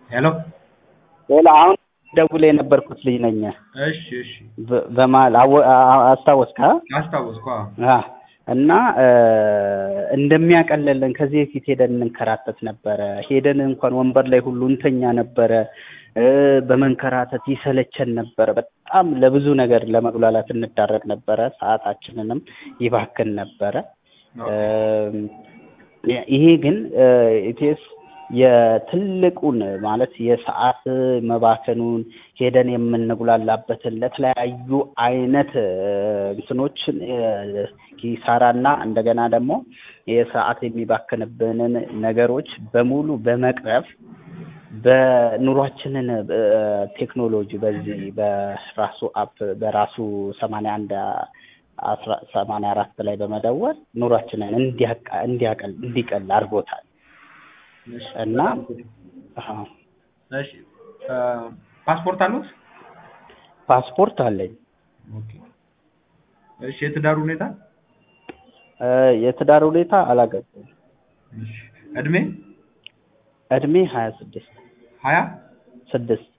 ሄሎ ሌላ አሁን ደውል የነበርኩት ልጅ ነኝ። እሺ እሺ በ- በመሀል አወ- አ- አስታወስካ? አስታወስኩ አዎ አ እና እ፣ እንደሚያቀለልን ከዚህ በፊት ሄደን እንንከራተት ነበረ። ሄደን እንኳን ወንበር ላይ ሁሉ እንተኛ ነበረ። እ፣ በመንከራተት ይሰለቸን ነበረ። በጣም ለብዙ ነገር ለመጉላላት እንዳረግ ነበረ። ሰዓታችንንም ይባክን ነበረ። እም፣ ይሄ ግን ኢቴስ የትልቁን ማለት የሰዓት መባከኑን ሄደን የምንጉላላበትን ለተለያዩ አይነት እ፣ እንትኖችን እ፣ ኪሳራና እንደገና ደግሞ የሰዓት የሚባክንብንን ነገሮች በሙሉ በመቅረፍ በኑሯችንን እ፣ ቴክኖሎጂ በዚህ በራሱ አፕ በራሱ ሰማንያ አንድ አስራ ሰማንያ አራት ላይ በመደወል ኑሯችንን እንዲያቃ- እንዲያቀል እንዲቀል አድርጎታል እሺ እና አዎ፣ እሺ እ፣ ፓስፖርት አሉት? ፓስፖርት አለኝ። ኦኬ እሺ የትዳር ሁኔታ? እ፣ የትዳር ሁኔታ አላገባም። እሺ እድሜ? እድሜ ሀያ ስድስት ሀያ ስድስት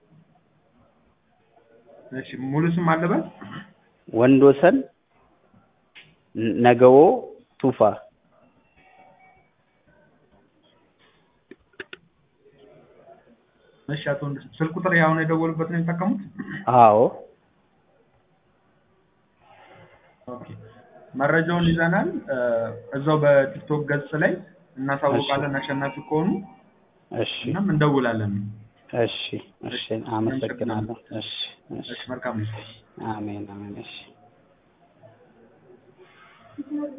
እሺ ሙሉ ስም አለበት? ወንዶሰን ነገዎ ቱፋ እሺ አቶ ወንድም ስልክ ቁጥር ያሁን የደወሉበት ነው የሚጠቀሙት? አዎ ኦኬ መረጃውን ይዘናል። እ፣ እዛው በቲክቶክ ገጽ ላይ እናሳውቃለን አሸናፊ ከሆኑ እሺ እናም እንደውላለን። እሺ እሺ አመሰግናለሁ እሺ እሺ እሺ መልካም ነው። አሜን አሜን እሺ